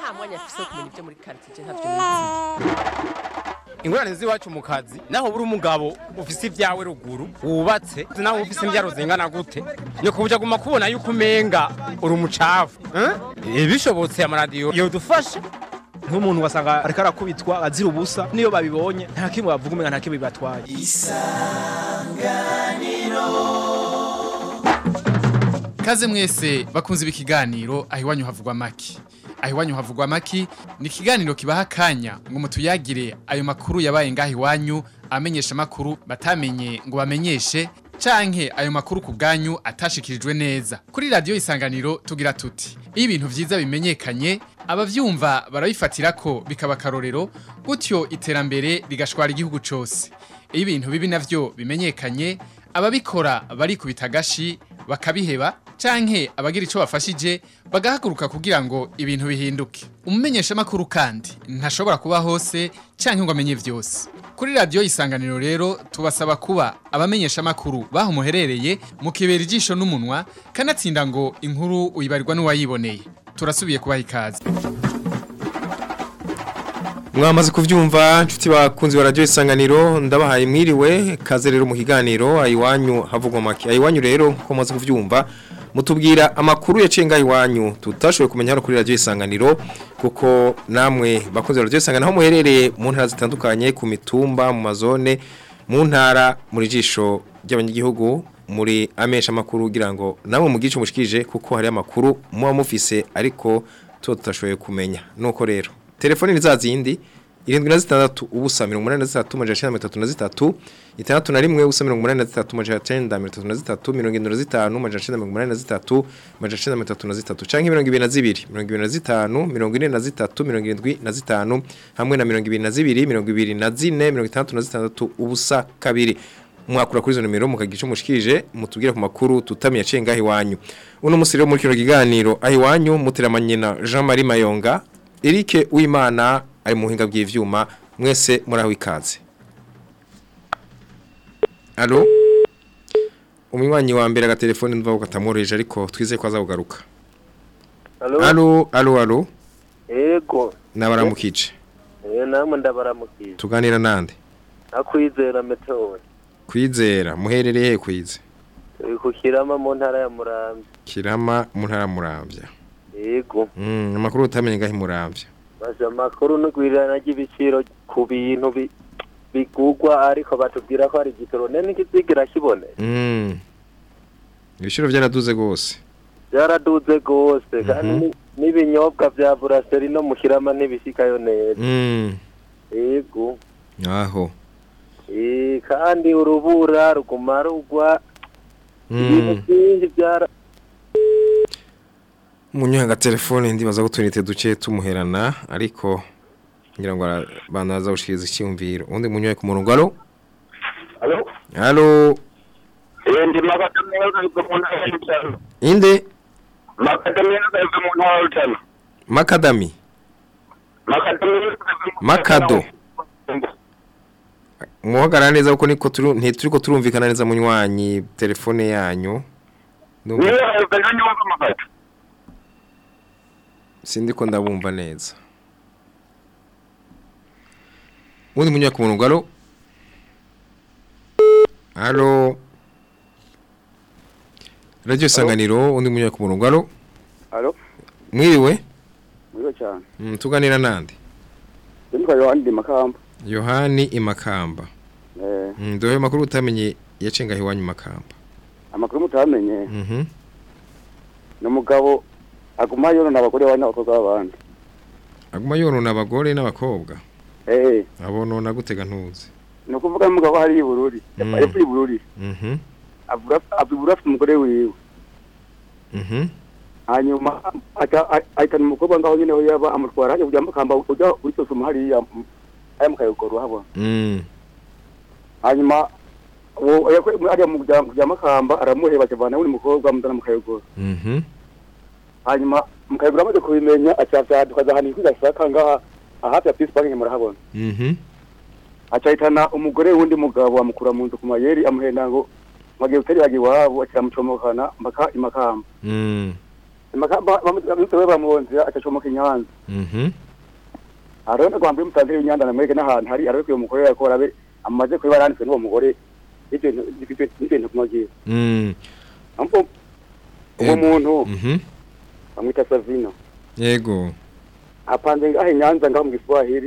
nta mwanya afise wo kumenya ibyo muri quartier ntavyo nizi ingorane z'iwacu mu kazi naho buri umugabo ufise ibyawe ruguru wubatse naho ufise imbyaro zingana gute ni kubuja guma kubona yuko umenga uri umucafu eh? bishobotse amaradiyo yodufasha nk'umuntu wasanga ariko arakubitwa azira ubusa niyo babibonye nta kimwe bavuga umenga nta kimwe bibatwaye Kaze mwese bakunze ibi kiganiro aho iwanyu havugwa maki. Aho iwanyu havugwa maki ni ikiganiro kibaha akanya ngo mutuyagire ayo makuru yabaye ngaho iwanyu amenyesha makuru batamenye ngo bamenyeshe canke ayo makuru ku bwanyu atashikirijwe neza. Kuri radio isanganiro tugira tuti iyo ibintu vyiza bimenyekanye abavyumva barabifatira ko bikaba karorero gutyo iterambere rigashwara igihugu cose. Iyo ibintu bibi navyo bimenyekanye ababikora barikubita agashi bakabiheba canke abagira ico bafashije bagahaguruka kugira ngo ibintu bihinduke umumenyesha makuru kandi ntashobora kuba hose canke ngo amenye vyose kuri radio isanganiro rero tubasaba kuba abamenyesha makuru baho muherereye mukibera ijisho n'umunwa kanatsinda ngo inkuru uyibarirwa n'uwayiboneye turasubiye kubaha ikaze mwamaze kuvyumva nshuti bakunzi wa radio isanganiro ndabahaye mwiriwe kaze rero mu kiganiro ayiwanyu havugwa make ayiwanyu rero ko mumaze kuvyumva mutubwira amakuru yacenga iwanyu tutashoboye kumenya hano kuri radio isanganiro kuko namwe bakunzi wa radio isanganiro aho muherereye mu ntara zitandukanye ku mitumba mu mazone mu ntara muri jisho ry'abanyagihugu muri amesha makuru kugira ngo namwe mugice mushikije kuko hari amakuru muba mufise ariko tuba tutashoboye kumenya nuko rero telefoni ni za zindi irindwi na zitandatu ubusa mirongo umunani na zitatu majana icenda mirongo itatu na zitatu itandatu na rimwe ubusa mirongo umunani na zitatu majana icenda mirongo itatu na zitatu mirongo irindwi na zitanu majana icenda mirongo umunani na zitatu majana icenda mirongo itatu na zitatu canke mirongo ibiri na zibiri mirongo ibiri na zitanu mirongo ine na zitatu mirongo irindwi na zitanu hamwe na mirongo ibiri na zibiri mirongo ibiri na zine mirongo itandatu na zitandatu ubusa kabiri mwakura kuri izo nimero mukagira icyo mushikije mutubwire ku makuru tutamiye aciye ngaho iwanyu uno musi rero muri kino kiganiro aho iwanyu muteramanye na Jean Marie Mayonga Eric Uwimana ari mu buhinga bw'ivyuma mwese muraho ikaze Allo Umwiwanyi wa mbere agatelefone ndumva ko katamworoheje ariko twizeye ko azagugaruka Halo, Allo allo allo ego, nabaramukije eh namwe ndabaramukije. tuganira nande Nakwizera metode. kwizera muherereye he kwize Turi ku Kirama mu ntara ya Muramvya. kirama mu ntara muramvya Ego, mm amakuru utamenye ngaho muramvya baje amakuru n'ugwirirana ry'ibiciro ku bintu bi bigugwa ariko batubwira ko ari igitoro nene n'ikizigira kibone. mm ibiciro byaraduze gose Byaraduze gose kandi ni- n'ibinyobwa vya Buraseri no mu Kirama ntibishikayo neza. mm Ego. aho Eh kandi urubura ruguma rugwa ibintu mm byinshi byara munyuha telefone ndibaza ko tunite duce tumuherana ariko ngira ngo abantu baza gushikiriza icyumviro undi munyuha ku murongo alo Halo? alo Eh, ndi makadamia kaiva mu ntara ya Rutana. inde Makadamia kaiva mu ntara ya Rutana. makadami Makadamia kaiva mu Makado. muhagarara neza kuko niko turu ntituriko turumvikana neza munywanyi telefone yanyu Ndumva- Niyo kaiva nyo nyumva mafata. sindiko ndabumva neza undi munyuha ku murongo alo alo radio isanganiro undi munyuha ku murongo alo Alo, mwiriwe mwiwe cyane. Mm, tuganira nande Ndimka Yohani ndi Makamba. yohani imakamba Eh, Mm, dohe makuru utamenye yacenga iwanyu makamba amakuru mutamenye mhm ni umugabo aguma yonona abagore bane n'abakobwa b'abandi. aguma yorona abagore n'abakobwa Eh, abonona gutega ntuzi ni ukuvuga n'umugabo hari ibururi. Mm. Yapfa ibururi. mhm Avuga avuga afite umugore wiwe. mhm Hanyuma ata ahitana umukobwa ngaho nyine aho yaba amutwara hajya kujya Makamba ujya kuri Sosoma hariya mm, aya mu Kayogoro habona. mm Hanyuma uwo yakwe hariya mu kujya kujya Makamba aramuheba cyavana n'undi mukobwa amuzana mu Kayogoro. mhm hanyuma mukayigura amaze kubimenya acavyaduka zahani kwigasaka ngaha hafi ya Peace Bank murahabona mhm acahitana umugore wundi mugabo amukura mu nzu ku mayeri amuhenda ngo magiye utari bagi wabo akiramucomokana mpaka imakamba mm makamba bamutwe bamuhonze acacomoka inyanza Mhm. arone kwambye mutandire inyanza namwege n'ahantu hari arabe kuyo mugore yakora abe amaze kuba yaranditswe n'uwo mugore ibintu ibintu kumagira Mm. ampo uwo Eh, muntu Mhm. bamwita Savino Yego. apanze ngaho inyanza ngaho mu Giswahili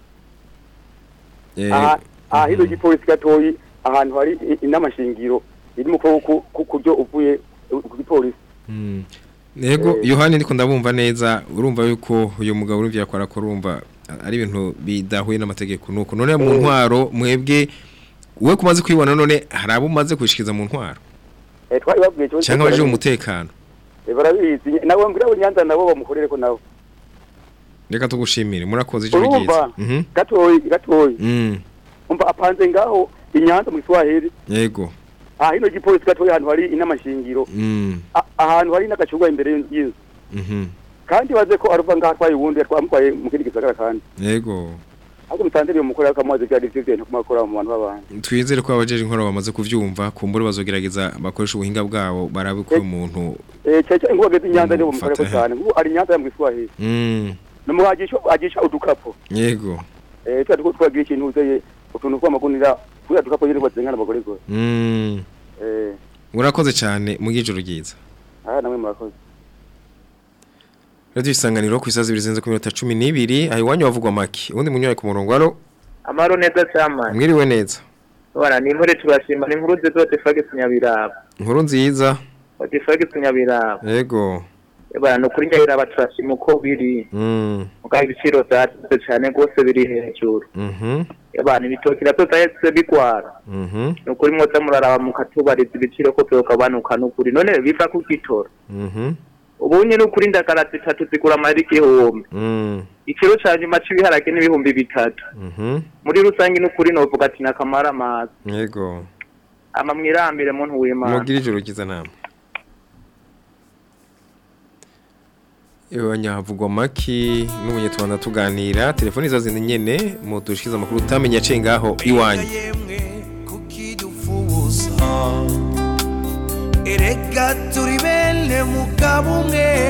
Eh, aha aha hino gipolisi gatoyi ahantu hari i- inamashingiro iri mu kuboko ku kuryo uvuye ku gipolisi mm. Yego, Eh. Yohani ndiko ndabumva neza, urumva yuko uyu mugabo urumva yakora ko urumva ari ibintu bidahuye n'amategeko nuko none mu ntwaro mwebwe we kumaze kwibona none hari abo umaze kwishikiza mu ntwaro eh twari babwiye cyo cyangwa abaje umutekano Eh, barabizi nabo mbwira abo nyanza nabo bamukorere ko nabo reka tugushimire murakoze ijoro urumva ryiza Mhm. gatoyi gatoyi Mm. umva apanze ngaho inyanza mu Giswahili Yego. aha hino gipolisi gatoyi ahantu hari inamashingiro Mm. A- ahantu hari n'agacurwa imbere y'inzu- y'inzu Mhm. kandi baze ko aruva ngaho atwaye uwundi twamutwaye mu kindi gisagara kandi Yego. ahubwo mutandire uwo mugore akamubaza ibyo ari byo bintu kumakora mu bantu b'abantu twizere ko abajeje inkoro bamaze kuvyumva kumbure bazogerageza bakoresha ubuhinga bwabo barabe ko umuntu eh cece ngo bageze inyanza nibo Mm, mukore ko fata- cyane ngo ari inyanza ya mu Giswahili mm numuhagisha agisha udukapo yego eh twa tuko twagira ikintu uzeye utuntu tw'amagunira kuya dukapo yiri kwatsenga n'abagore go mm eh urakoze cyane mu gijoro ryiza aha namwe murakoze Radio isanganiro ku isazi bizenze ku minota 12 ayi wanyu bavugwa maki ubundi munyoye ku murongo alo amaro neza cyane mwiriwe neza bana ni inkuru turashima ni inkuru nziza Tifagis Nyabiraba inkuru nziza Tifagis Nyabiraba yego bana no kuri Nyabiraba turashima uko biri mm mugaho ibiciro byatse cyane rwose biri hejuru mhm bana ibitoki nabyo byahise bigwara mhm ni ukuri mwoza muraraba mukatubariza ibiciro ko byogabanuka n'ukuri none biva ku gitoro mhm ubu nyine ukuri indagara zitatu zigura amahera igihumbi mm ikiro cya nyuma cy'ibiharage n'ibihumbi bitatu mhm muri rusange n'ukuri novuga ati nakamara amazi yego ama mwirambire muntu w'imana mugira ijoro ryiza namwe Ewa nyavugwa maki n'umunyetwanda tuganira telefoni zazo ni nyene mudushikiza amakuru utamenya aciye ngaho iwanyu kukidufuza erega turi bene mugabo umwe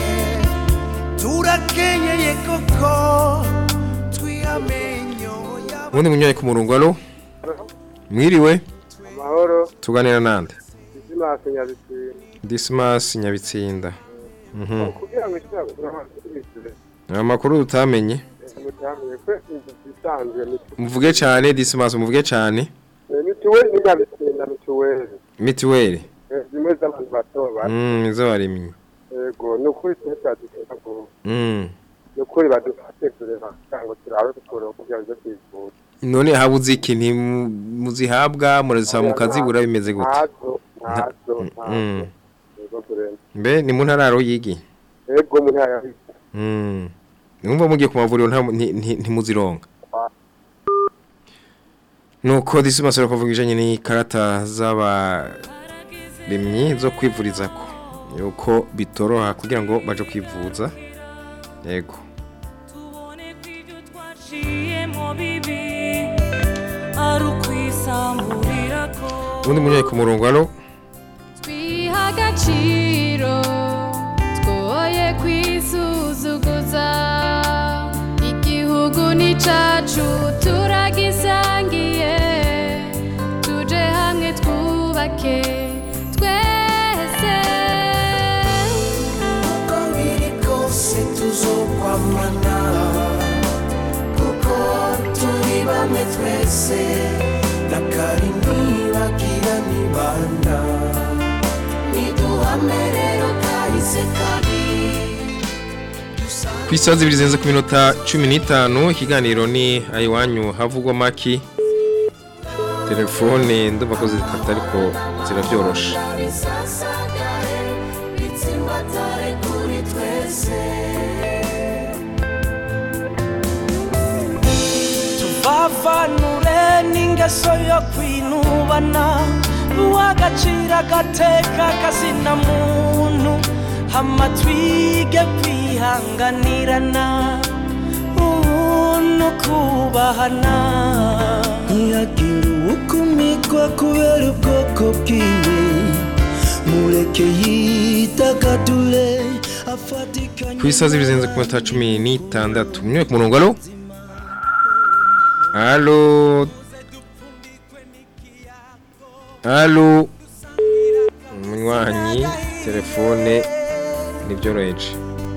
turakenyeye koko twiyamenyo ubundi munyoye ku murongo alo mwiriwe amahoro tuganira nande izina nyabitsinda Dismas Nyabitsinda mhm kugira ngo ishobora kugira amakuru utamenye mutamenye ko inzu zisanzwe muvuge cyane Dismas muvuge cyane mituweli ni nyabitsinda mituweli mituweli Eh, zimwe z'abantu bato bato mm izo warimye yego ni ukuri twe cyaduteka ngo mm ni ukuri badufate kureba kugira ngo turabe dukora kugira ngo twivuze none habuze iki ntimuzihabwa murazisaba mukazibura bimeze gute ntazo ntazo Mm. ntazo yego kurenza mbe ni mu ntararo yigi yego mu ntara ya mm numva mugiye ku mavuriro nta nti- nti- ntimuzironga nuko Dismas arakuvuga ijanye ni karata z'abaremyi zo kwivurizako yuko bitoroha kugira ngo baje kwivuza yego twaciyemo bibi ari ukwisamburira ko ubundi munyoye ku murongo alo twiha agaciro twoye kwisuzuguza igihugu ni cacu turagisangiye tuje hamwe twubake twese uko biri kose tuzokwamana kuko turi bamwe twese na kari ntibagira nibanda niduhame rero kahise kabi ku isaha zibiri zirenze ku minota cumi n'itanu ikiganiro ni ayiwanyu havugwa maki telefone ndumva ko zikata ariko zirabyorosha bisasagare bitsimbatare kuri twese tuvavanure n'ingeso yo kwinubana uw'agaciro agateka kazina muntu hama twige kwihanganirana ubuntu kubahana ntihagire uwukumikwa kubera ubwoko bwiwe mureke yitagadure ku isaha z'ibizenze ku minota cumi n'itandatu mwe ku murongo alo alo alo umunywanyi telefone ntibyoroheje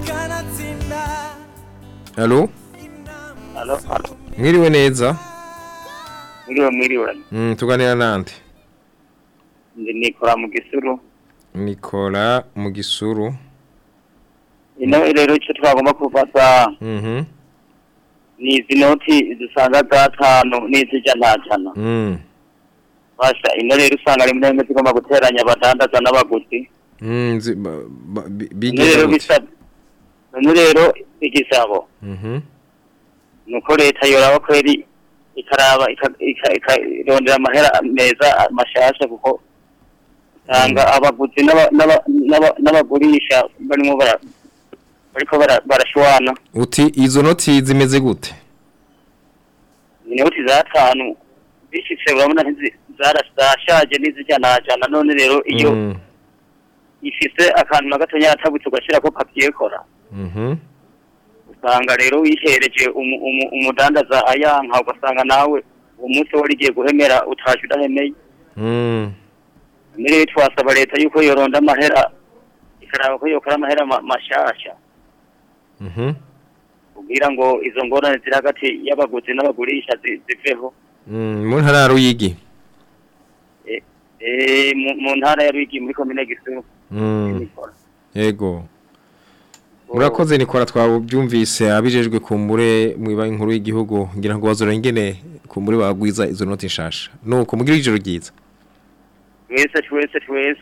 alo Alo, alo. mwiriwe neza Mwiriwe mwiriwe. Mm, tuganira nande Ndi Nikora mu gisuru. Nicola mu gisuru Ino rero icyo twagomba kufata mhm ni izi noti zisanga gatanu n'izijya ntajana. mm Basha ino rero usanga rimwe na rimwe zigomba guteranya abadandaza n'abaguzi. mm zi- ba- ba- bi- Ino bigeze rero gute bisa ino rero igisabo mhm nuko leta yoraba kweri ikaraba ika- ika- ikarondera amahera meza mashasha kuko usanga abaguzi n'aba- n'aba- n'aba- n'abagurisha barimo bara- bariko bara- barashwana uti izo noti zimeze gute inoti zatanu bishitse urabona ntizi- zara- zashaje n'izijyanajana none rero iyo Mm, ifise akantu na gatonya yatabutse ugashyirako papiyekora mhm usanga rero wihereje umu- umu- umudandaza ayanka ugasanga nawe uwo munsi wari igiye guhemera utaje udahemeye mm mbere rero twasaba leta yuko yoronda amahera ikaraba ko yokora amahera ma- mashasha mhm kugira ngo izo ngorane ziri hagati y'abaguzi n'abagurisha zi- ziveho mm mu ntara ya Ruyigi Eh, eh, mu- mu ntara ya Rwigi muri komine Gisuru mm yego murakoze nikora twabyumvise abijejwe kumbure mu ibanki nkuru y'igihugu ngira ngo bazora ingene kumbure bagwiza izo noti nshasha nuko mugira ijoro ryiza twese twese twese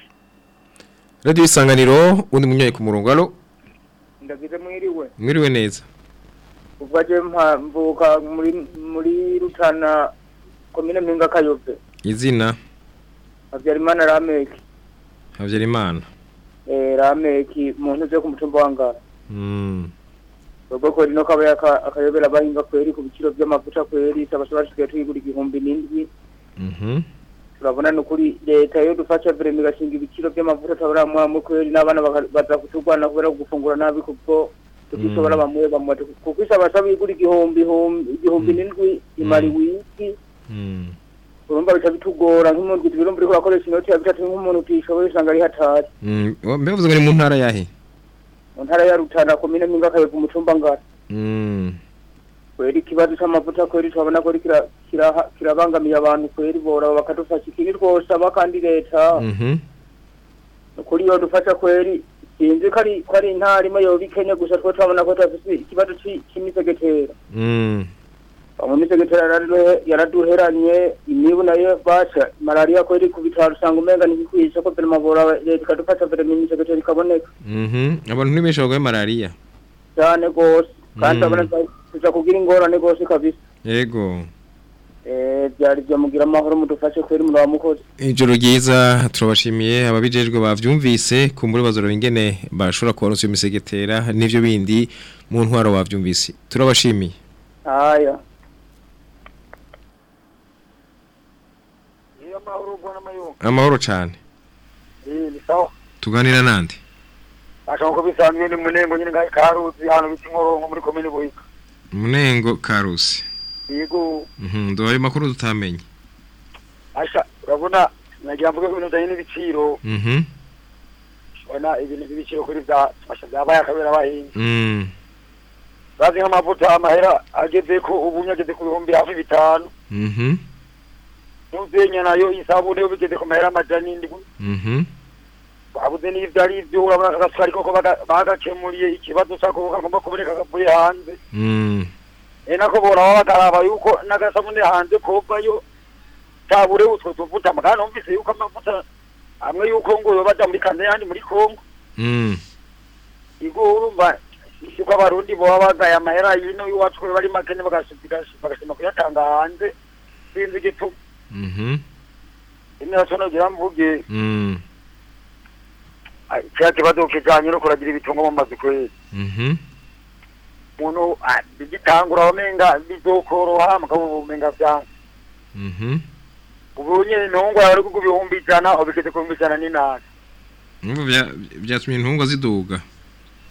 radio isanganiro undi munyoye ku murongo alo ndagize mwiriwe mwiriwe neza ubwo aje mpa- mvuka muri muri rutana komine mpinga kayobe izina habyarimana rameki Havyarimana eh rameki muntu uze ku mutumba wa ngara mm ubwo ko rino kaba yaka- akayobera abahinga kweri ku biciro by'amavuta kweri tabashobora tugiye tuyigura igihumbi n'indwi mhm turabona ni ukuri leta yo dufasha vrema igashinga ibiciro by'amavuta tabara mwamu kweri n'abana baka- baza kutugwana kubera gufungura nabi kubwo tukishobora Mm. bamwe bamwe kuko isabasha bigura igihumbi ihumbi- igihumbi n'indwi imara iwiki mm urumva bica bitugora nk'umuntu ibiro mbere urakoresha inoti ya bitatu nk'umuntu utishoboye usanga ari hatari mm mbe bavuze ngo ni mu ntara yahe mu ntara ya rutana komine mpinga kayobe umutumba ngara mm kweri ikibazo c'amavuta kweri turabona ko kira- kiraha- kirabangamiye abantu kweri boraba bakadufasha ikindi twosaba kandi leta mhm kuri yo dufasha kweri sinzi ko ari ko ari intara imwe yoba ikenye gusa twe turabona ko tudafise ikibazo ci- c'imisegetera mm mu misegetera yaraduhe- yaraduheranye imibu nayo basha malariya kweri ku bitaro usanga umenga ntigikwishe ko vrema boraba leta ikadufasha vrema imisegetera ikaboneka mhm abantu ni benshi bagwaye malaria cyane gose kandi Mm. urabona tuza kugira ingorane gose kabisa yego Eh, byari byo mugira amahoro mudufashe kweri muraba mukozi ijoro ryiza turabashimiye ababijejwe bavyumvise kumbure bazora ingene bashobora kubaronsa iyo misegetera n'ivyo bindi mu ntwaro bavyumvise turabashimiye haya amahoro cane ni sawa tuganira nande ashaka ko bisanzwe ni munengo nyine ngai karuzi hano biti nkoronko muri komine buhiga munengo karusi yego mhm duhaye makuru tutamenye asha urabona nagira mvuge ko ibintu bijanye n'ibiciro mhm ubona ibintu by'ibiciro kuri bya fasha byabaye akabera abahinzi mm bazi nk'amavuta amahera ageze ko ubu nyageze ku bihumbi hafi bitanu mhm n'uzenya nayo isabune yo bigeze ku mahera amajana indwi mhm babuze n'ivyo ari ivyo urabona agasukari koko baga- bagakemuriye ikibazo cako kagomba kuboneka kavuye hanze mm e nako boraba bakaraba yuko n'agasabune hanze kovayo tabure utwo tuvuta mugana numvise yuko amavuta amwe yuko ngo yoba aja muri kanda yandi muri kongo mm igo urumva yuko abarundi boba bagaye amahera yino iwacu ko bari makene bagashima kuyatanga hanze sinzi igituma mhm ine naco nogira mvuge mm ah, kiriya kibazo kijanye no kuragira ibitungo mu mazu kwezi mhm umuntu ah, bigitangura wamenga bizokoroha mugabo umenga vyanga mhm ubu nyene intungwa bari kugu ibihumbi ijana ubu bigeze ku bihumbi ijana n'inani Numva bya byatumye intungwa ziduga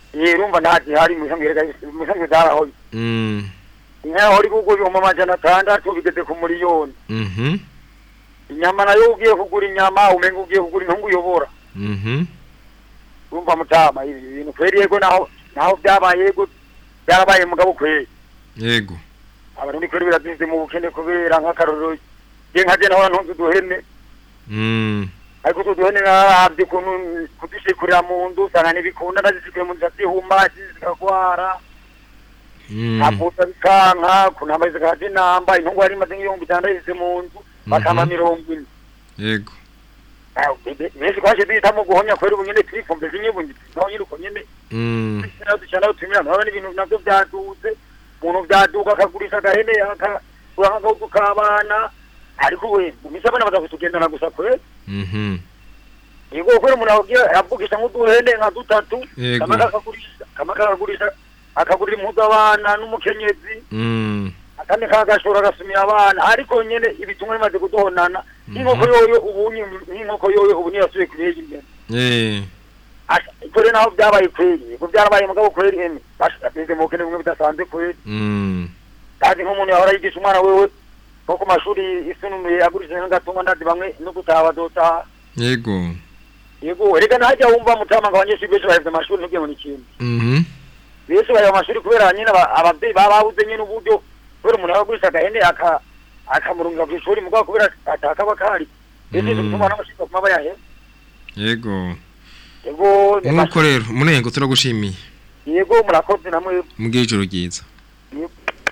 eh urumva nta gihari mu isanzwe rega mu isanzwe zarahoye Mm. inka yahora igurwa ibihumbi amajana atandatu bigeze ku miliyoni Mhm. inyama nayo ugiye kugura inyama umenga ugiye kugura intungu uyobora Mhm. urumva mutama ibi bintu kweri yego naho naho byabaye yego byarabaye mugabo kweri Yego. abarundi kweri birazize mu bukene kubera nk'akarorero je nka je nahora ntunze uduhene Mm. ariko utwo duhene naravye ukuntu kudushikurira mu nzu usanga ntibikunda ndazishikuye mu nzu zihuma zikagwara Mm. nkavuza bikanka kunamba zikaja inamba intungu yari imaze nk'ibihumbi bitandatu yise mu nzu bakama mirongo ine Yego. Ah, be- benshi twaje duhitamo guhomya kweri ubu nyene twifumbiza inyibungi naho nyine uko nyene Mm. naho ducana utumira ntabona n'ibintu navyo vyaduze umuntu vyaduka akagurisha agahene akagura nk'agahuzu k'abana ariko we mu misi abana baza kutugendana gusa kweri Mhm. yego kweri umuntu avugira avugisha nk'uduhene nka dutatu Yego. kamwe kakagurisha kamwe kakagurisha akagurira impuzu abana n'umukenyezi Mm. akandi kagashora agasumira abana ariko nyene ibitumwa bimaze kuduhonana n'inkoko yoyo ubu n'inkoko yoyo ubu niyasubiye kurega imbere Eh. kore naho byabaye kweri ko byarabaye mugabo kweri eme bashyize mu bukene bumwe bidasanzwe kweri Mm. kandi nk'umuntu yahora yigisha umwana wewe nko ku mashuri isununuye agurishije nk'agatumwa ndazi bamwe no gutaha bazotaha Yego. yego reka ntajya wumva mutama ngo abanyeshuri benshi bahevye amashuri ntubwiye ngo ni ikintu Mhm. benshi baheva amashuri kubera nyine aba- abavyeyi baba babuze nyine uburyo kubera umuntu yagurisha agahene aka akamurungika kw'ishuri mugabo kubera atakaba kari benshi Mm. bituma n'amashuri baguma bayaheva Yego. yego Nuko rero munengo turagushimiye. yego murakoze namwe Mugire ijoro ryiza. Yego.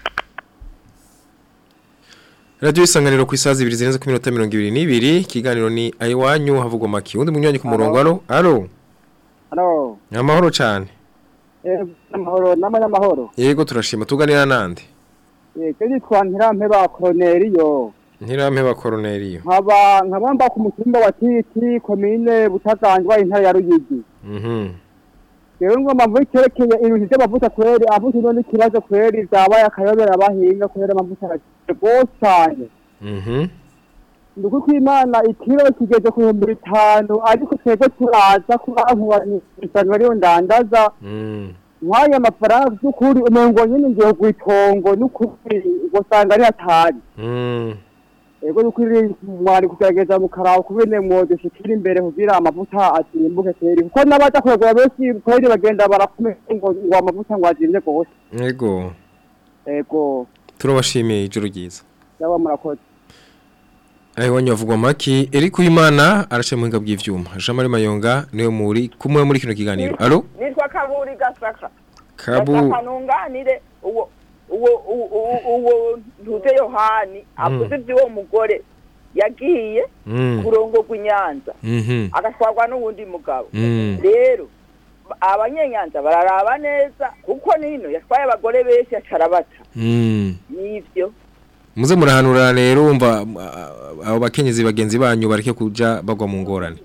Radio isanganiro ku isazi 2 zirenze ku minota 22 ikiganiro ni ayiwanyu havugwa maki undi munywanyi ku murongo alo alo Halo. amahoro cyane Eh, amahoro n'amanyamahoro. yego turashima tuganira nande Eh, kedi twantirampe ba Cornelio. ntirampe ba koroneriyo Nkaba nkaba mba ku mutumba wa Titi komine butaganzwa intara ya Ruyigi. mhm Rero ngomba mvuga ikerekeye ibintu by'amavuta kweri avuze none ikibazo kweri byabaye akayobera abahinga kweri amavuta arakize rwose cyane. mhm Nduko kw'Imana ikiro kigeze ku bihumbi bitanu ariko twebwe turaza kubankubanya isanzwe ariyo ndandaza mm nk'aya mafaranga by'ukuri umengo nyine ngiye kwitongo n'ukuri ugasanga ari hatari mm ego n'ukuri mwari kugerageza mukaraba kubene mwodushikira imbere kugira amavuta asimbuke kweri kuko n'abaja kuyagura benshi kweri bagenda barakomeye ngo ngo amavuta ngo azimye gose yego ego turabashimiye ijoro ryiza yaba murakoze ayiwanyu havugwa maki Eric Uwimana arace mu hinga bw'ivyuma Jean Marie Mayonga niwe muri kumwe muri kino kiganiro alo nitwa kaburi gasaka kabu gasaka nunganire uwo uwo uwo- uwo uwo ntuze yohani avuze iby'uwo mugore yagiye Mm. kurongorwa inyanza mhm agatwarwa n'uwundi mugabo Mm. rero abanyenyanza bararaba neza kuko nino yatwaye abagore benshi acarabata mm nivyo muze murahanura rero umva ah, abo bakenyezi bagenzi banyu bareke kuja bagwa mu ngorane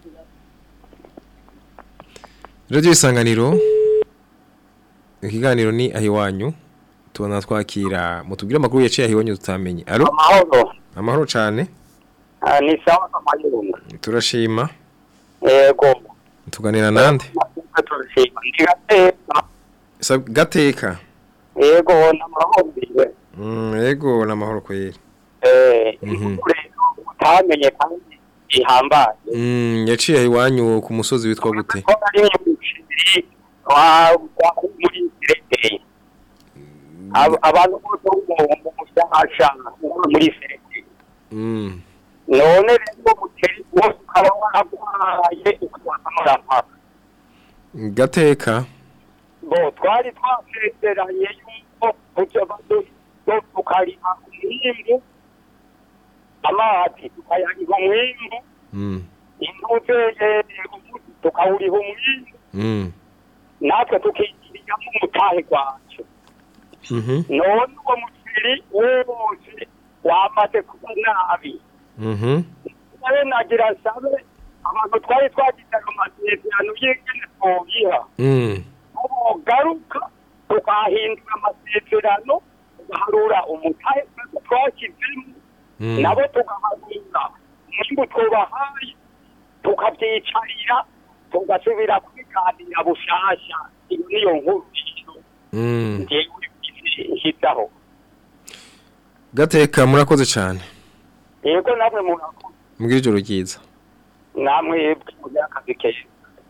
Radio isanganiro ikiganiro ni ahiwanyu tubona twakira mutubwire amakuru yaciye ahiwanyu tutamenye alo amahoro amahoro cyane Ah, ni sawa amayunga turashima yego tuganira nande turashima ndi gateka Sab- gateka yego n'amahombiwe mm yego namahoro kweri eh mhm utamenye kandi ihambaye mm yaciye ahiwanyu ku musozi witwa gute ko ari umuciri wa wa muri Serengeti Ab- abantu bose bo mu mu mushasha muri Serengeti mm none rero umuceri wose ukaba waragwaye ukatwakamara gateka bo twari twasezeranye yuko kuja bado tukariha umwimbu amazi tukayariha umwimbu mm intuze tukawuriha umwimbu mm natwe tukigiriramo umutahe gwacu mhm none uwo muceri wose wamaze kuba nabi mhm nawe nagira nsabe abantu twari twagize amasezerano y'ingene twobiha mm garuka tukahindura amasezerano tugaharura umutahe twese twashyizemo Mm. nabo tugaharura umwimbu twobahaye tukabyicarira tugasubira kubiganira bushasha niyo nkuru Mm. ngewe nshyizaho gateka murakoze cyane yego namwe mu mbwira ijoro ryiza namwe yebwe mu by'akazi keza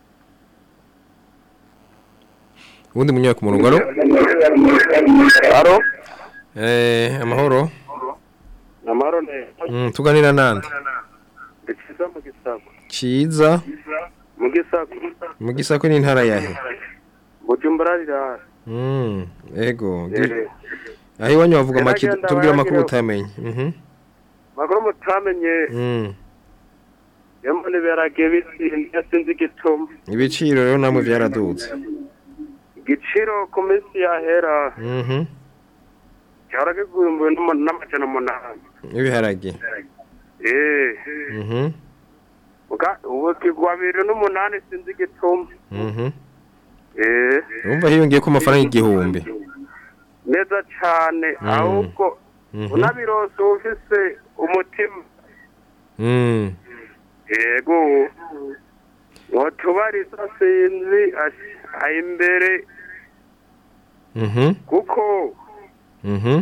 ubundi munyura ku murongo alo alo eh amahoro amahoro neza mm, tuganira nande ndikiza mu gisako ciza mu gisako mu gisako n'intara yahe bujumbura rirara mm ego Eh. Ndi- aho iwanyu bavuga make Gerageza tubwira amakuru baragira- utamenye mhm makuru mutamenye mm yambo niberage bitsinda sinzi igituma ibiciro rero namwe byaradutse igiciro ku minsi yahera mhm cyara kigumbuwe n'amajana umunani ibiharage eh mhm Uga- ubu kigwa bibiri n'umunani sinzi igituma mhm eh urumva hiyongeye ko amafaranga igihumbi neza cyane Mm. ahubwo Mhm. unabirose ufise umutima mm yego wotubariza sinzi ash- aho imbere mhm kuko mhm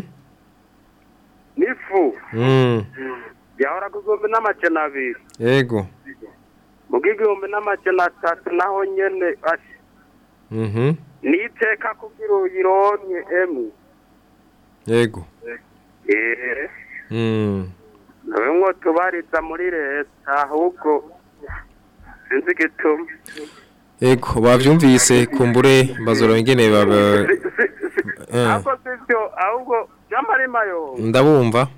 n'ifu mm yahora ku gihumbi n'amajana abiri ego mu bw'igihumbi n'amajana atatu naho nyene ash- mhm niteka kugira uyironke emwe ego eh mm nawe mwo tubariza muri leta ahubwo sinzi igituma ego bavyumvise kumbure bazora ingene baba eh ahubwo sivyo ahubwo by'amarima yo ndabumva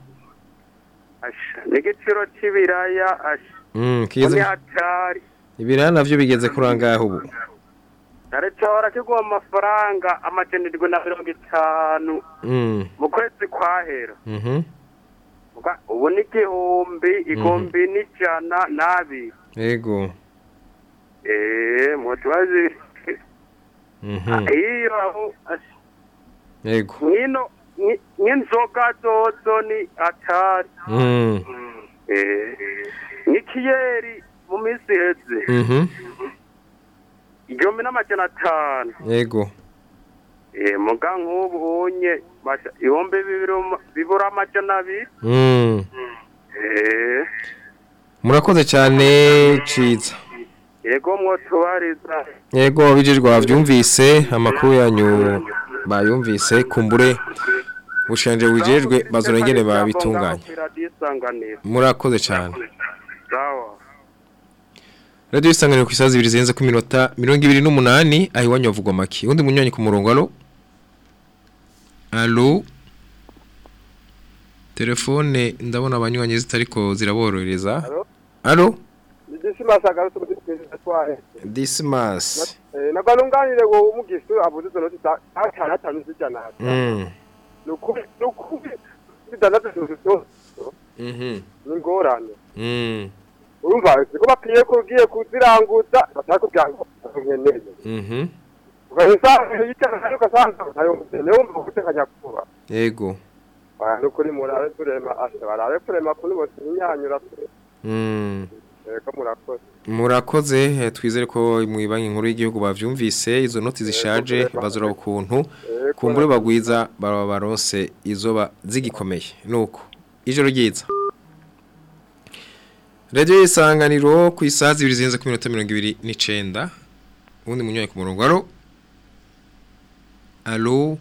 asha n'igiciro c'ibiraya asha mm ni kize hatari ibirana navyo bigeze kurangaho ubu leta hora kiguha amafaranga amajana indwi na mirongo itanu mm mu kwezi kwahera mhm Muga- ubu ni igihumbi igihumbi n'ijana n'abiri ego eh mutubazi mhm iyo aho asha ego nkino nki- nk'inzoga zozo ni atari mm eh n'ikiyeri mu minsi iheze mhm igihumbi n'amajana atanu ego eh muga nk'ubu unye basha- ibihumbi bibiri uma- bibura amajana abiri mm eh murakoze cyane ciza yego mwotubariza yego bijejwe bavyumvise amakuru yanyu bayumvise kumbure bushanje wijejwe bazora ingene babitunganya isanganiro murakoze cyane sawa Radio isanganiro ku isazi ibiri zirenze ku minota mirongo ibiri n'umunani aho iwanyu bavugwa make undi munywanyi ku murongo alo alo telefone ndabona abanywanyi zitariko ziraborohereza alo Dismas agarutse muri perezida twahe. Dismas Eh nagalunganire ngo umugisu abuze izo noti za atanu atanu zijana. mm Nukuri nukuri bidanaze zo mhm n'ingorane. mm Urumva ko bapiye ko ugiye kuziranguza batakubwira ngo nkeneye. mhm Ugahisa yitana ariko sanga ayo mutene wumva gutekanya kuba. yego Ah nukuri murabe turema asha barabe turema kuri bose inyanyura. mm Eko murakoze. murakoze eh, twizere ko mu banki nkuru y'igihugu bavyumvise izo noti zishaje bazora ukuntu kumbure bagwiza baba baronse izo ba zigikomeye nuko ijoro ryiza Radio isanganiro ku isaha zibiri zirenze ku minota 29 ubundi munywaye ku murongo alo Allo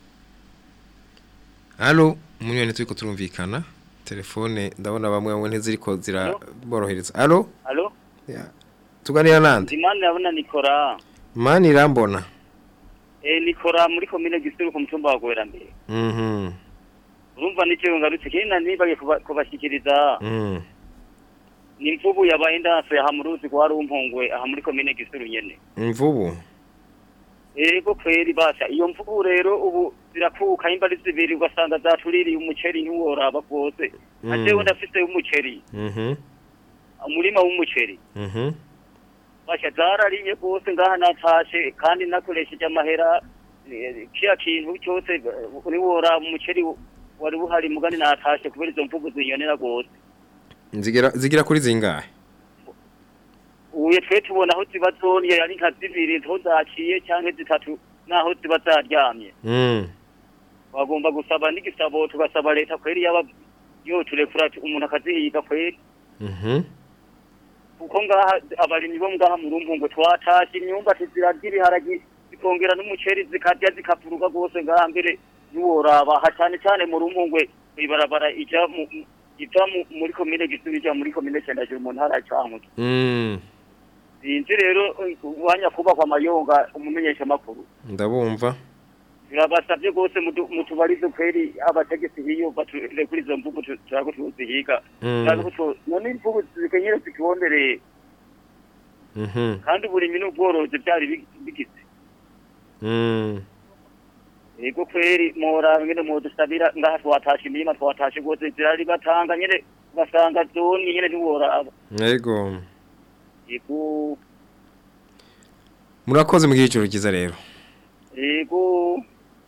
Allo munywaye turiko turumvikana telefone ndabona bamwe bamwe ntiziriko ziraborohereza Allo Alo? tuganira nande Imana yabona Nikora. mani irambona Eh Nikora muri komine Gisuru ku mutumba wa Gwerambere. mhm Urumva n'icyo ngarutse kina nibage kubashikiriza mm ni imvubu yabaye ndase aha mu ruzi kwa rumpongwe aha muri komine Gisuru nyene. imvubu Ego kweri basha iyo mvubu rero ubu zirakuka imba ari zibiri ugasanga zatuririye umuceri ntiworaba rwose. Mm. Ajewe ndafise umuceri, mhm umurima w'umuceri. mhm basha zarariye rwose ngaha natashe kandi nakoresheje amahera eh, kiya kintu cyose eh, niwora umuceri wari buhari mugani natashe kubera izo mvugo zinyonera rwose zigira zigira kuri zingahe uye twe tubona aho ziba zoniye ari nka zibiri aho zaciye cyangwa zitatu naho ziba zaryamye Mm. bagomba gusaba n'igisabo tugasaba leta kweri yaba yo turekura umuntu akazihiga kweri Mhm. kuko ngaha abarimyi bo ngaha mu rumpungu twatashe imyumbati zirarya ibiharagi zikongera n'umuceri zikarya zikavuruga rwose ngaha mbere ntiworaba ha cyane cyane mu rumpungwe ibarabara ija mu iva mu- muri komine gisuru ija muri komine cendajuru mu ntara ya cankuzo Mm. sinzi rero wanya kubakwa amayonga umumenyesha makuru ndabumva turabasabye rwose mutu- mutubarize kweri abategetsi hiyo bature kuri izo mvugo tu- turako tuzihiga Mm. Turako tu- none imvugo zikenyere zitubondereye Mhm. kandi uburimyi n'ubworozi byari bi- bigize Mm. yego kweri mora nyene modusabira ngaha twatashe imirima twatashe rwose zirari batanga nyene basanga zoni nyene ntiworaba Yego. yego Murakoze mu gihe cyiza rero. yego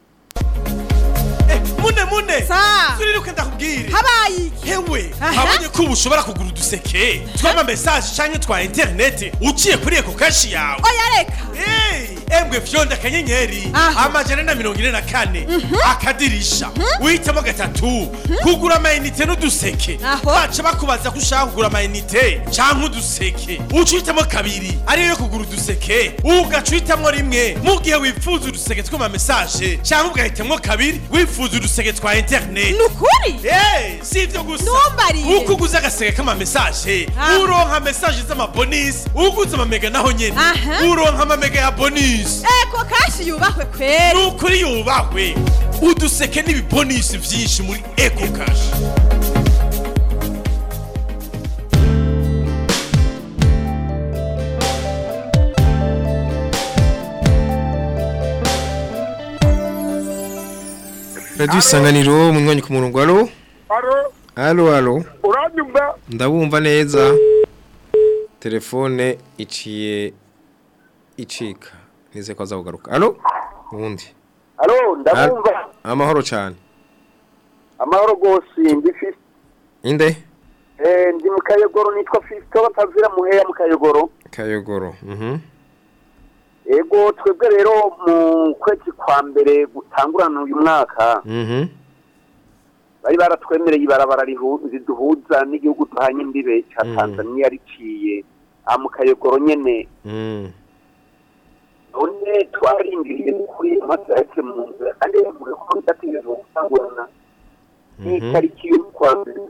mune mune turiruke ndakubwire habaye iki hewe habonye ko ubu ushobora kugura uduseke tw'ama message canke twa internet uciye kuri eko kashi yawe oya reka embwe fyonda akanyenyeri amajana na mirongo ine na kane akadirisha uhitamo gatatu kugura amayinite n'uduseke baca bakubaza ko ushaka kugura amayinite canke uduseke uca uhitamo kabiri ariyo yo kugura uduseke ugaca uhitamwo rimwe mu gihe wifuza uduseke tw'ama message canke ugahitamwo kabiri wifuza uduseke twa internet nukuri si ivyo gusa Ntumbariye. uko uguze agaseke k'ama message uronka message z'amabonisi uguze amamega naho nyene uronka amamega ya bonisi eko kashi yubahwe kweri nukuri yubahwe uduseke n'ibibonisi vyinshi muri eco cash Radio isanganiro mu mwanya ku murongo alo. Alo, Alo alo. uranyumva? Ndabumva neza. Telefone iciye icika. Nize ko azagugaruka. Alo? Undi. Alo, ndabumva. Amahoro cyane. Amahoro gose ndi Fisto. Inde? Eh, ndi mu Kayogoro nitwa Fisto batavira muheya mu Kayogoro. Kayogoro. Mhm. Ego twebwe rero mu kwezi kwa mbere gutangurana uyu mwaka Mhm. bari baratwemereye ibarabara rihu- riduhuza n'igihugu duhanye imbibe ca Tanzania riciye aha mu Kayogoro nyene Mm. none twarindiriye kuri amasaha yake mu nzira kandi bavuga ko bidategereje gutangurana n'itariki y'ukwa mbere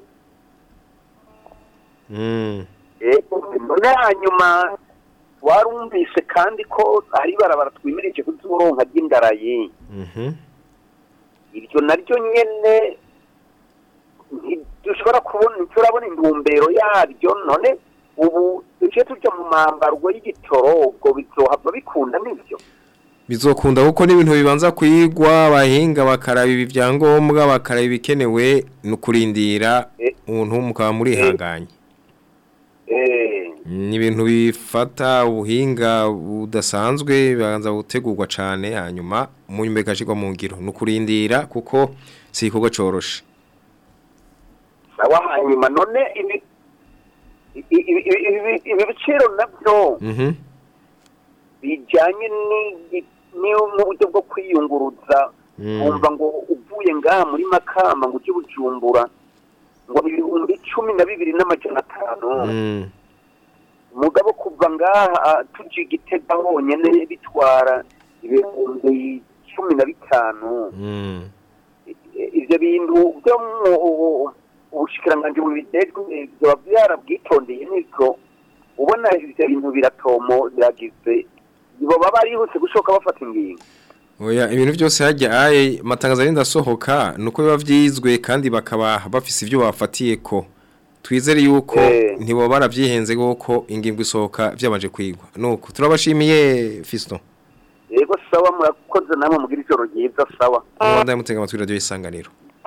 Mm. Ego, none hanyuma warumvise kandi ko ari barabara twimirije kuzuronka ry'indarayi Mhm. iryo naryo nyene ntidushobora kubona turabona intumbero yaryo none ubu duce tuja mu mambarwa y'igitoro ubwo bizohava bikunda nivyo Bizokunda kuko n'ibintu bibanza kwigwa abahinga bakaraba ibi byangombwa bakaraba ibikenewe no kurindira umuntu mukaba muri hanganye. eh Ni ibintu bifata ubuhinga budasanzwe bibanza gutegurwa cyane hanyuma mu nyuma ikashirwa mu ngiro no kurindira kuko si igikorwa coroshe. sawa hanyuma none ibi i- i- ibi- ibi- ibi biciro navyo Mhm. bijanye ni- ni n'uburyo bwo kwiyunguruza Mm. wumva ngo uvuye ngaha muri makamba ngo ujye bujumbura ngo ni ibihumbi cumi na bibiri n'amajana atanu Mm. mugabo kuva ngaha tuja igitega honyene bitwara ibihumbi cumi na bitanu Mm. I- ivyo bintu byo mu ubu- ubushikiranganji bubijejwe vyoba vyarabwitondeye nivyo ubona ivyo bintu biratomo biragize boba barihuse gushoka bafata ingingo Oya ibintu byose hajya aye matangazo arinda sohoka nuko biba vyizwe kandi bakaba bafise ivyo bafatiye ko twizere yuko ntibo baravyihenze goko ingingo isohoka vyabanje kwigwa nuko turabashimiye Fiston yego sawa murakoze namwe mugira ijoro ryiza sawa Mwanda mutega amatwi radio isanganiro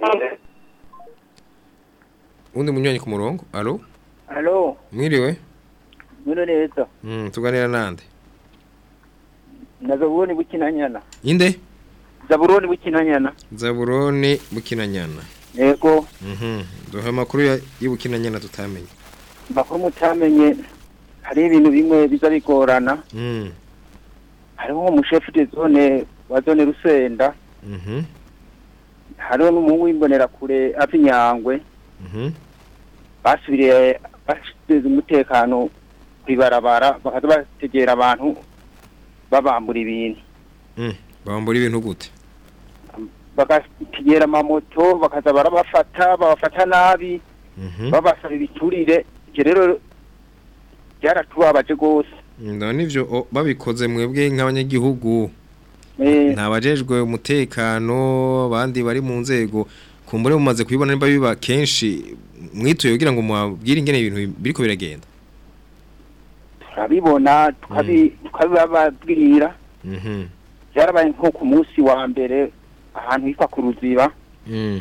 Undi munywanyi ku murongo allo Halo, mwiriwe mwino neza. mm tuganira nande Na Zaburoni bukinanyana. inde Zaburoni bukinanyana. Zaburoni bukinanyana Yego, mhm duha makuru ya y'ubukinanyana tutamenye makuru mutamenye hari ibintu bimwe biza bigorana Mm. hariho umushefu de zone wa zone rusenda Mhm. hariho n'umuhungu w'imbonerakure ava inyangwe Mhm. basubiriye bashyize umutekano ku ibarabara bakaza bategera abantu babambura ibintu Mm. bambura ibintu gute bagategera amamoto bakaza barabafata babafata nabi Mhm. babasaba ibiturire ibyo rero byaratubabaje rwose none ivyo o, babikoze mwebwe nk'abanyagihugu Eh, ntabajejwe umutekano abandi bari mu nzego kumbure mumaze kubibona nimba biba kenshi mwituye kugira ngo mubabwire ingene ibintu biriko biragenda turabibona tukabi- tukabibabwira Mhm. byarabaye nko ku munsi wa mbere ahantu hitwa ku ruziba Mm.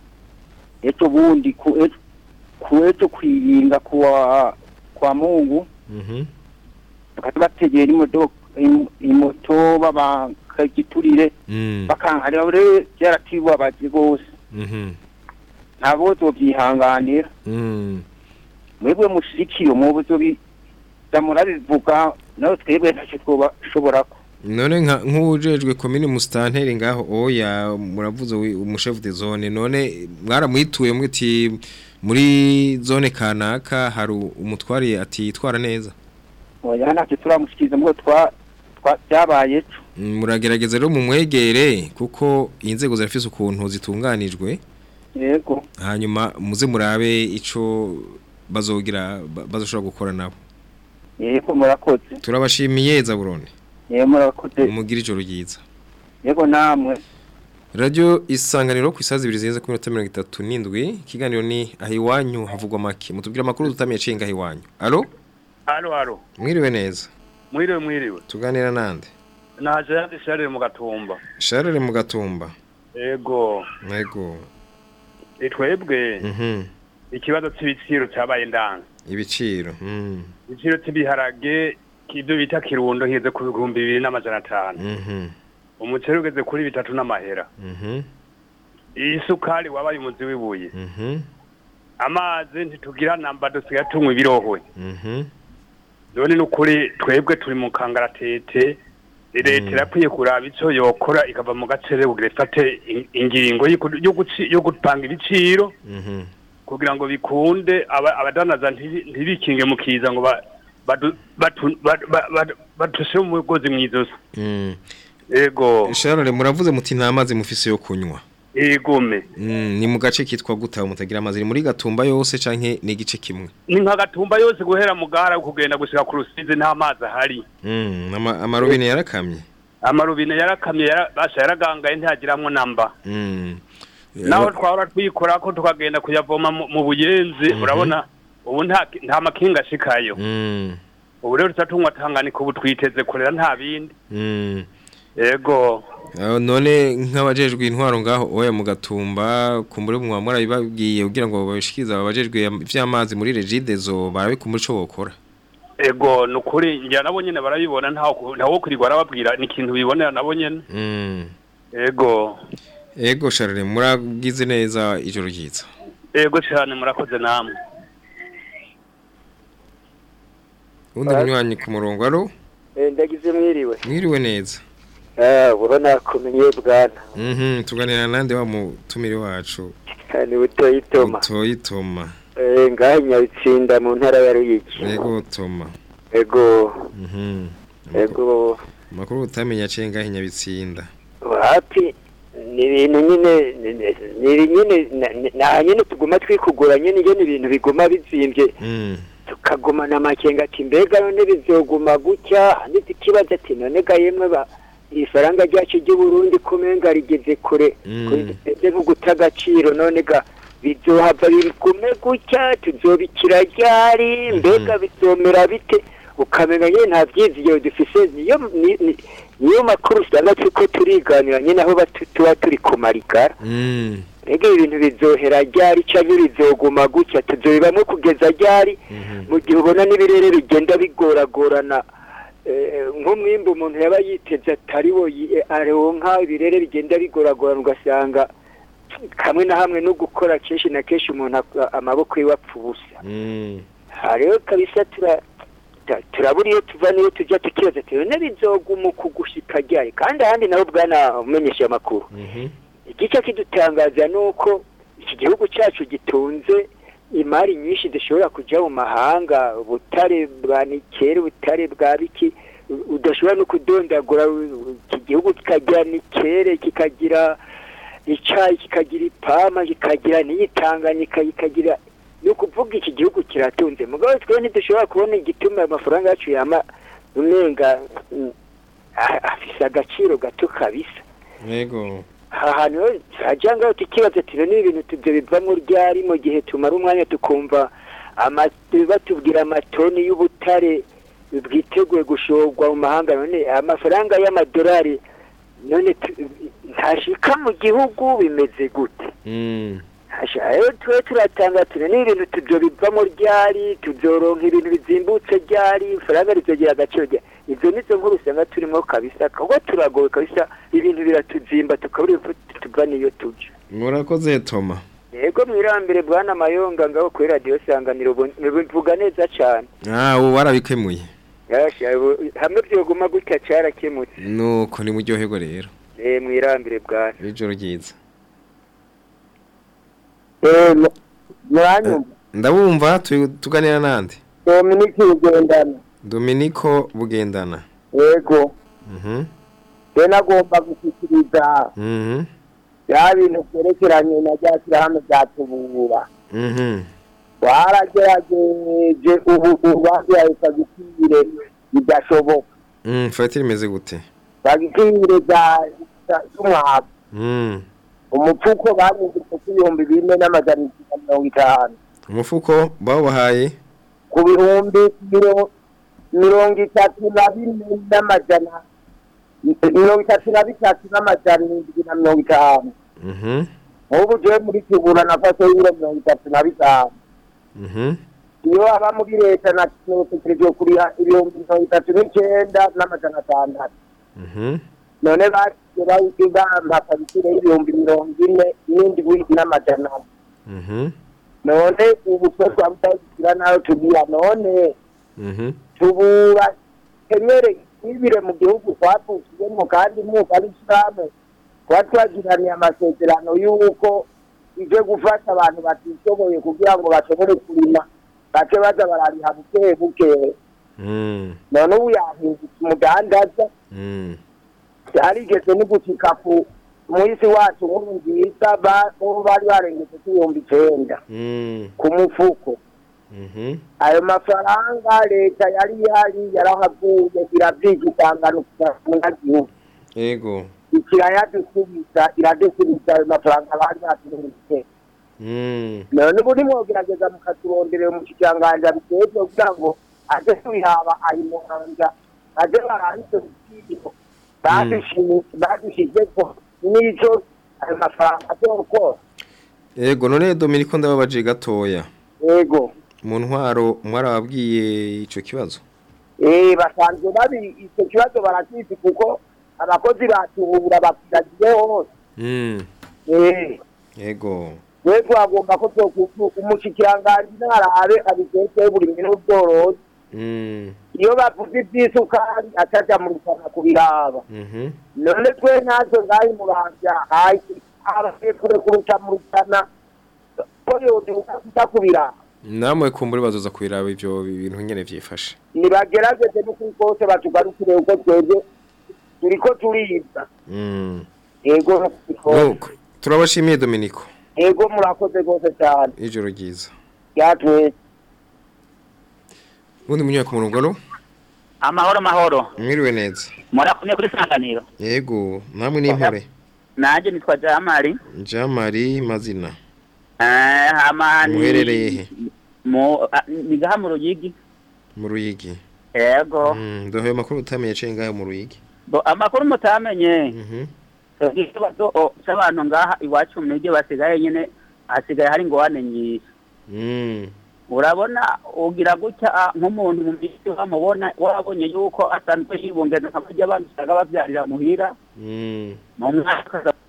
ejo bundi ku e- ku ejo kwiyinga kuwa kwa mungu Mhm. bakaza bategera imodoka im- imoto babakagiturire Mm. bakankarira rero byaratibabaje rwose Mhm. ntabwo zobyihanganira Mm. mwebwe mushikiye mubu zobiza murabivuga nawe twebwe ntacyo twobashobora ko none nka nk'ujejwe komine musitanteri ngaho oya muravuze wi- umushefu de zone none mwaramwituye mwiti muri zone kanaka hari umutwari atitwara neza oya ntacyo turamushikiriza mubwo twa twa- byabaye ejo Mm, muragerageza rero mumwegere kuko inzego zirafise ukuntu zitunganijwe yego hanyuma muze murabe ico bazogira ba- bazoshobora gukora nabo yego murakoze turabashimiye zaburundi yego murakoze mugira ijoro ryiza yego namwe Radio isanganiro ku isazi ibiri zirenze ku minota mirongo itatu n'indwi ikiganiro ni aho iwanyu havugwa make mutubwire amakuru tutamenye cenga aho iwanyu alo halo halo mwiriwe neza mwiriwe mwiriwe tuganira nande naje yandi sharire mu gatumba Charles mu gatumba ego nego itwebwe mhm ikibazo c'ibiciro cyabaye ndanze ibiciro mm ibiciro cy'ibiharage k'ibyo bita kirundo higeze ku bihumbi bibiri n'amajana atanu mhm umuceri ugeze kuri bitatu n'amahera mhm isukari wabaye umuzi w'ibuye mhm amazi ntitugira namba dusigaye tunywa ibirohwe mhm none ni ukuri twebwe turi mu kangaratete leta irakwiye kuraba icyo yokora ikava mu gacere kugira ifate in- ingingo y'uku- yo guci- yo gutanga ibiciro mhm kugira ngo bikunde aba- abadanaza ntibi- ntibikinge mu kiza ngo ba- badu- batu- ba- ba- ba- batushe umugozi mu izosi mm ego Charles muravuze muti nta mazi mufise yo kunywa egome mm ni mu gace kitwa guta mutagira amazi ni muri gatumba yose canke ni igice kimwe ni nka gatumba yose guhera mu gara kugenda gushika ku rusizi nta mazi ahari mm ama- amarobine yarakamye amarubine yarakamye yara- basha yaragangaye ntiyagiramwo namba mm naho twahora twikora ko tukagenda kuyavoma mu mu buyenzi Mhm. urabona ubu nta nta makinga ashikayo mm ubu rero tutatunywa tanganika ubu twiteze kurera nta bindi mm yego Aho none nk'abajejwe intwaro ngaho oya mu gatumba kumbure mu mwamura bibabwiye kugira ngo babishikiza abajejwe ivy'amazi muri regidezo barabikumbura ico bokora ego ni ukuri njya nabo nyene barabibona ntawo ntawo kwirirwa arababwira ni ikintu bibonera nabo nyene mm ego ego Charles muragize neza ijoro ryiza ego cyane murakoze namwe undi munywanyi ku murongo aro ndagize mwiriwe mwiriwe neza eh urabona kumenye bwana mhm tuganira nande wa mutumire wacu ni butoyi toma Toyi Toma eh ngahe nyabitsinda mu ntara ya Ruyigi ego Toma ego mhm ego makuru utamenya cenga hinyabitsinda hapi ni ibintu nyine ni- ni- ni nyine na- ni- na nyine tuguma twikugura nyine iyo ni ibintu biguma bizimbye mm tukagumana amakenga ati mbega none bizoguma gutya ndetse ikibazo ati none ga yemwe ba iri faranga ryacu ry'uburundi kumenga rigeze kure Mm. ese nko guta agaciro none ga bizohava bigume gutya tuzobikira ryari mbega bizomera bite ukamenya nyine nta byizigiro dufise niyo ni- ni- niyo makuru usanga turiko turiganira nyine aho batu- tuba turi ku marigara mm mbega ibintu bizohera ryari canke bizoguma gutya tuzobibamwe kugeza ryari mu gihe ubona n'ibirere bigenda bigoragorana eh, nk'umwimbu umuntu yaba yiteze atari wo yi- aronka ibirere bigenda bigoragorana ugasanga kamwe na hamwe no gukora kenshi na kenshi umuntu ak- amaboko yiwe apfa ubusa mm aha rero kabisa tura amavuta turabura iyo tuva n'iyo tujya tukibaza tuyo n'ibizoguma kugushika ryari kandi ahandi naho bwana umenyesha amakuru igice kidutangaza ni uko iki gihugu cyacu gitunze imari nyinshi dushobora kujya mu mahanga ubutare bwa nikeri ubutare bwa biki u- udashobora no kudondagura u- iki gihugu kikagira nikere kikagira icyayi kikagira ipama kikagira n'iyitanganyika kikagira ni ukuvuga iki gihugu kiratunze mugabo twe ntidushobora kubona igituma ayo mafaranga yacu yama umenga mm, a- afise agaciro gato kabisa yego aha hantu rero turajya ngaho tukibaza tuno ni ibintu tubyo bivamo ryari mu gihe tumara umwanya tukumva ama- batubwira amatoni y'ubutare bwiteguye gushorwa mu mahanga none amafaranga y'amadolari none tu- ntashika mu gihugu bimeze gute Mm. Hasha, rero twe turatanga tuno ni ibintu tubyo bivamo ryari tuzoronka ibintu bizimbutse ryari ifaranga rizogira agaciro ryari izo nizo nkuru usanga turimo kabisa kuko turagowe kabisa ibintu biratuzimba tukabura ifu tuva n'iyo tuja murakoze toma yego mwirambere bwana mayonga ngaho kuri radiyo sanganiro ubu- bivuga neza cyane ah ubu warabikemuye Hasha, ubu- hamwe byoguma gutya cyarakemutse nuko ni muryoherwa rero eh mwirambere bwana ijoro ryiza mwanyumva ndabumva tu- tuganira nande dominiki rugendana dominiko bugendana yego mhm rero nagomba gushyikiriza mhm bya bintu byerekeranye na rya shyirahamwe rya tubura mhm baragerageje ubu ubahaye fagitire bidashoboka mm fatira imeze gute fagitire za z'umwavu mm umupfuko banyujije ku ibihumbi bine n'amajana icyenda mirongo itanu umufuko bawubahaye ku bihumbi miro- mirongo itatu na bine n'amajana mirongo itatu na bitatu n'amajana indwi na mirongo itanu mhm nk'ubu jewe muri kibura nafashe y'ibiro mirongo itatu na bitanu mhm iyo aba muri leta natekereje kuriha ibihumbi mirongo itatu n'icyenda n'amajana atandatu mhm none bagiye bayiga mpakabitire y'ibihumbi mirongo ine n'indwi n'amajana ane mhm none ubu twe twabutagira nayo tugira none mhm tubura kenyere ibire mu gihugu twavukiyemo kandi mwuka ari ishyirahamwe tuba twagiraniye amasezerano y'uko ije gufasha abantu batishoboye kugira ngo bashobore kurima bace baza barariha buke buke mm none ubu yahindutse umudandaza mm yarigeze no gushika ku muhisi wacu nkuru nziza ba- bo bari barengeje ku ibihumbi icenda mm ku mufuko mhm ayo mafaranga leta yari ihari yarahavuye irabyiga itanganukira munyagihugu yego ikirayadusubiza iradusubiza ayo mafaranga bari baturungitse mm none ubu nimwogerageza mukaturonderera umushikiranganji abiteze kugira ngo aje kubihaba ayimuhanja aje barahise ibiciro badushizeko n'ico ayo mafaranga azokora yego none dominiko ndababaje gatoya yego mu ntwaro mwarababwiye ico kibazo Eh basanzwe babi icyo kibazo barakizi kuko abakozi batubura bakiragiye hose mm eh yego we twagomba ko twokufu umushikiranganji ntarabe abigeze buri minsi ubworozi mm iyo bavuze iby'isukari ataja mu rusana kubiraba mhm none twe ntacyo ngaho imuramvya hasi abagiye kure kuruta mu rusana ko yoduka kuja kubiraba namwe kumbura bazoza kubiraba ivyo bintu nyene vyifashe nibagerageze n'ukuri kose batugarukire uko twebwe turiko turibwa mm yego nuko turabashimiye dominiko yego murakoze rwose cyane ijoro ryiza byatwese ubundi munyaka ku murongo no amahoro mahoro mwiriwe neza murakumye kuri sanganiro yego namwe n'impore nanjye nitwa jamari jamari mazina Eh, hama ni- muherereye he mu ah, ni gaha mu ruyigi mu ruyigi yego Mm, ndoheye amakuru utamenye aciye ngaho mu ruyigi Bo, amakuru mutamenye Mhm. ikibazo o, c'abantu ngaha iwacu mu migi basigaye nyine hasigaye hari ingorane nyinshi Mm, urabona ugira gutya ah, nk'umuntu mu migi wamubona wabonye yuko asanzwe yibungeza nka kurya abantu usanga bavyarira muhira mm. mu mwaka ukaza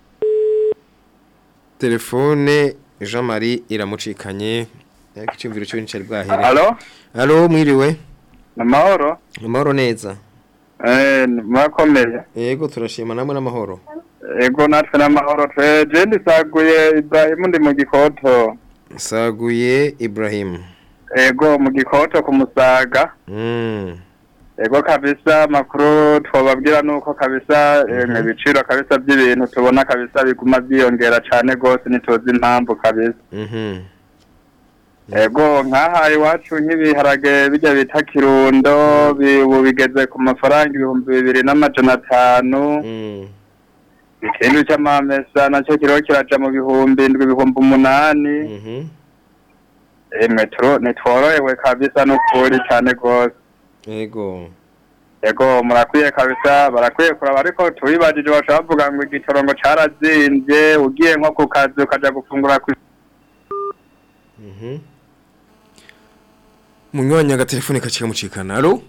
telefone jean marie iramucikanye ariko icyumviro cyo nicari bwahere Alo? alo mwiriwe amahoro amahoro neza eh murakomeye yego turashima namwe n'amahoro ego natwe n'amahoro twe je ndisaguye Ibrahim ndi mu gikoto saguye Ibrahim ego mu gikoto ku musaga mm. ego kabisa amakuru twababwira nuko kabisa mm ibiciro kabisa by'ibintu tubona kabisa biguma byiyongera cane gose ntituzi impamvu kabisa mhm ego nk'aha iwacu nk'ibiharage bijya bita kirundo bi- ubu bigeze ku mafaranga ibihumbi bibiri n'amajana atanu ikindi cy'amamesa nacyo kiriho kiraja mu bihumbi indwi ibihumbi umunani metro ntitworohewe kabisa n'ukuri cyane rwose yego ego murakwiye kabisa barakwiye kuraba ariko tubibajije bashobora bavuga ngo igitoro ngo carazimbye ugiye nko ku kazi ukaja gufungura ku mhm munywanya agatelefone kacika mucikana alo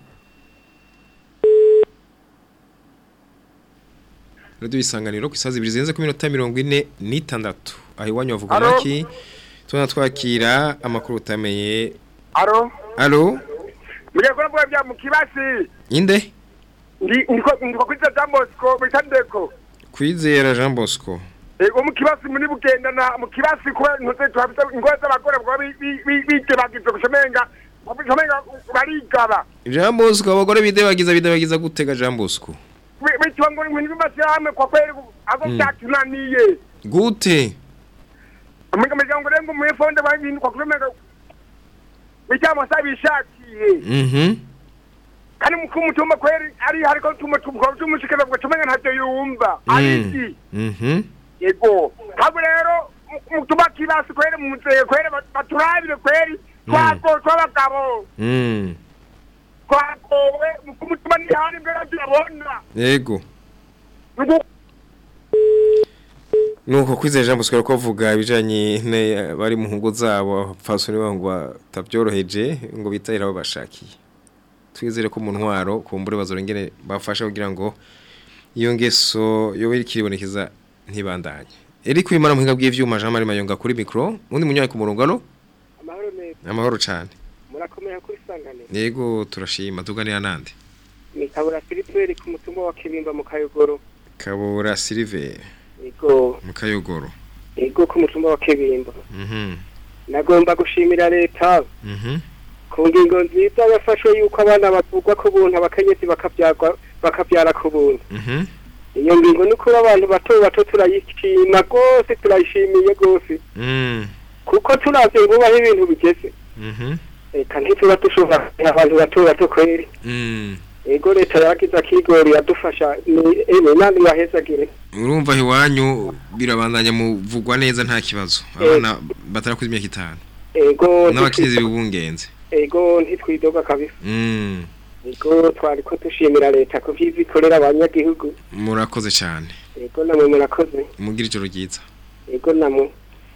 Radio isanganiro ku isazi ibiri zirenze ku minota mirongo ine n'itandatu aho iwanyu bavuga Alo? maki tubona twakira amakuru utameye aro alo mugiye kuvuga bya mu kibasi inde ndi ndiko ndiko kwiza Jambosco bitandeko kwizera Jean Bosco ego mu kibasi muri bugendana mu kibasi kuba ntuze tuhafite ingore z'abagore bwa bite bagize kushemenga kushemenga barigaba Jean Bosco abagore bidebagiza bidebagiza gutega Jean Bosco bitwa ngo ibintu bimashyirahamwe kwa kweli ago Mm. byatunaniye gute amiga miryango rengo mu fonde babintu kwa kumemenga bijyamo sabishakiye mhm kandi mukuru mutumba kweli ari hariko tuma tumuko tumushikira ngo tumenga ntacyo yumva ariki mhm yego ntabwo rero mu- mutuba kibasi kweli mu nzego kweli bat- baturabire kweli twako tw'abagabo mm twakowe mukuru mutumba ntihari mbere turabona yego Nugu- nuko kwizera Jean Bosco ko avuga ibijanye ne bari mu ngo zabo fasoni bango batabyoroheje ngo bitahira abo bashakiye twizere ko mu ntwaro kumbure bazorengere bafasha kugira ngo iyo ngeso yo kiribonekeza ntibandanye Eric Wimana muhinga bw'ivyuma Jean Marie Mayonga kuri micro undi munyaye ku murongo alo amahoro neza amahoro cyane murakomeye kuri sanganiro yego turashima tuganira nande ni kabura filiperi ku mutumba wa kibimba mu kayogoro Kabura Silver yego mu kayogoro yego ku mutumba wa kibimba mhm nagomba gushimira leta mhm ku ngingo nziza yafashwe yuko abana bavugwa ku buntu abakenyezi bakabyarwa bakabyara ku buntu mhm iyo ngingo ni ukuri abantu bato bato turayishima rwose turayishimiye rwose mm kuko turavye ngo aho ibintu bigeze mhm reka ntituba dushobora kugira abantu bato bato kweri mm ego leta yagize akigori yadufasha ni ene nandi yahezagire urumva iwanyu birabandanya muvugwa neza nta kibazo abana batarakuze imyaka itanu ego n'abakirizi bibungenze ego ntitwidoga kabisa mm ego twari ko dushimira leta ko vyiza ikorera abanyagihugu murakoze cyane ego namwe murakoze mugira ijoro ryiza ego namwe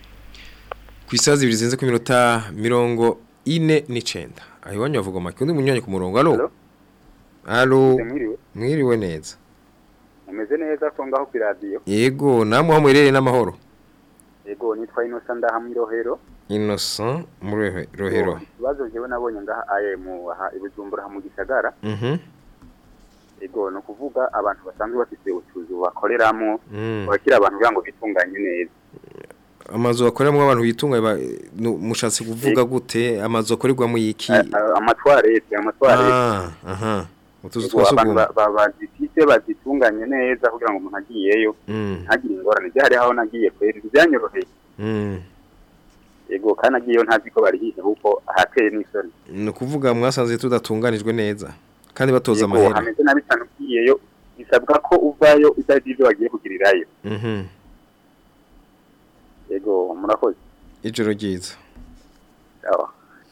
ku isaha zibiri zirenze ku minota mirongo ine n'icenda aho iwanyu bavuga make undi munyanya ku murongo alo alo mwiriwe mwiriwe neza mumeze neza ko ngaho ku radio yego namwe aho muherereye n'amahoro yego nitwa Innocent ndaha mu Rohero innocent muri Rohe- rohero ikibazo jewe nabonye ngaha aye mu aha ibujumbura mu gisagara mhm yego no kuvuga abantu basanzwe bafite utuzu bakoreramo Mm. bakira abantu kugira ngo bitunganye neza amazu akoreramo abantu bitunga ba- nu- mushatse kuvuga gute amazu akorerwamo iki amatwarete amatwarete Ah, aha utuzu Yego, abantu twasugumwe ba- ba- bazifite bazitunganye neza kugira ngo umuntu agiyeyo Mm. ntagire ingorane byari aho nagiye kweri byanyoroheye Mm. yego kandi agiyeyo ntazi ko barihishe kuko ahateye n'isoni ni ukuvuga mwasanze tudatunganijwe neza kandi batoza Yego, amahera hameze nabi cyane ugiyeyo bisabwa ko uvayo utazi ibyo wagiye kugirirayo Mhm. yego murakoze ijoro ryiza Sawa.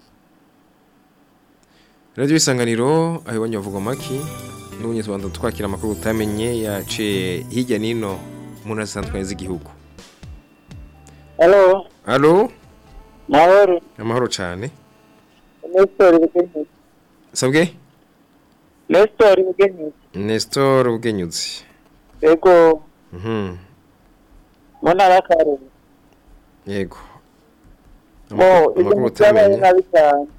radiyo isanganiro aho iwanyu bavuga maki n'ubunyezi rwanda twakira amakuru utamenye yaciye hirya n'ino mu ntara zitandukanye z'igihugu Halo, alo mahoro. amahoro cyane Nestor Bugenyuzi. sabwe Nestor Bugenyuzi. nestor ubwenyuzi Yego, Mhm. mu ntara ya Karuzi. yego Mo, Amakuru- ibintu amakuru byabaye utamenye nabi cyane.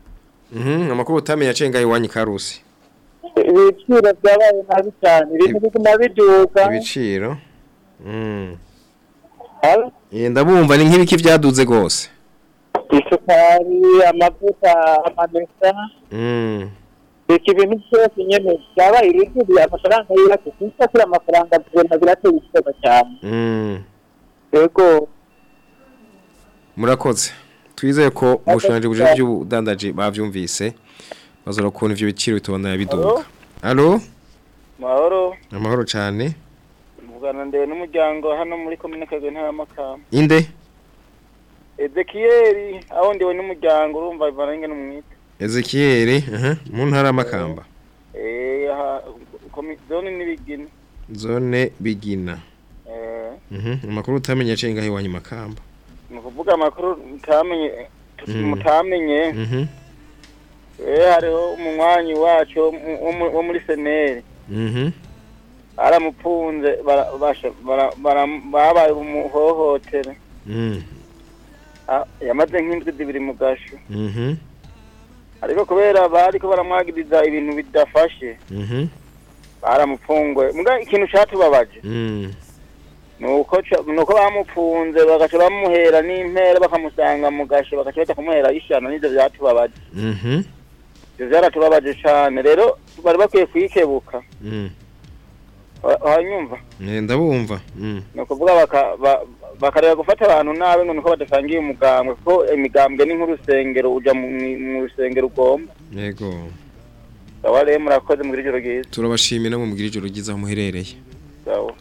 Mhm, amakuru utamenya cenga iwanyu karusi. ibiciro byabaye nabi cyane ibintu biguma biduka Ibiciro. Mm. Eh ndabumva ni nk'ibiki vyaduze gose. isukari amavuta amamesa Mm. reka ibintu byose nyene byabaye ibidubiye amafaranga y'iwacu sinshakira amafaranga tubona birateye ikibazo cyane Mm. yego Murakoze. Twizeye ko ubushanje buje by'ubudandaji bavyumvise. Bazora kubona ivyo biciro bitobandanya biduka. Allo? mahoro Amahoro cyane. mvugana ndewe n'umuryango hano muri komine kagwe ntara makamba Inde? ezekiyeli aho ndiwe n'umuryango urumva bivanenge n'umwite Ezekiel, aha, mu ntara y'amakamba. eh aha komi- zone n'ibigina Zone bigina. eh Mhm, amakuru utamenya cenga iwanyu makamba. ni ukuvuga amakuru mutamenye Mm. mutamenye Mhm. eh hariho umunywanyi wacu wo mu- wo mu- wo muri seneri Mhm. aramupunze bara- basha- bara- bara- babaye umuhohotere Mm. Ah, yamaze nk'indwi zibiri mu gasho Mhm. ariko kubera bariko baramwagiriza ibintu bidafashe Mhm. baramupfunguye muga ikintu catubabaje Mm. nuko ca- nuko bamupfunze bagaca bamuhera n'impera bakamusanga mu gasho bagaca baja kumuhera ishano n'ivyo vyatubabaje Mhm. ivyo vyaratubabaje cane rero bari bakwiye kwikebuka Mm. Wa- wanyumva Eh ndabumva. Mm. ni ukuvuga baka- ba- bakareka gufata abantu nabi ngo niko badasangiye umugambwe kuko imigambwe ni nk'urusengero uja mu mu rusengero ugomba Yego. sawa rero murakoze mugira ijoro ryiza Turabashimira mu mugira ijoro ryiza aho muherereye. sawa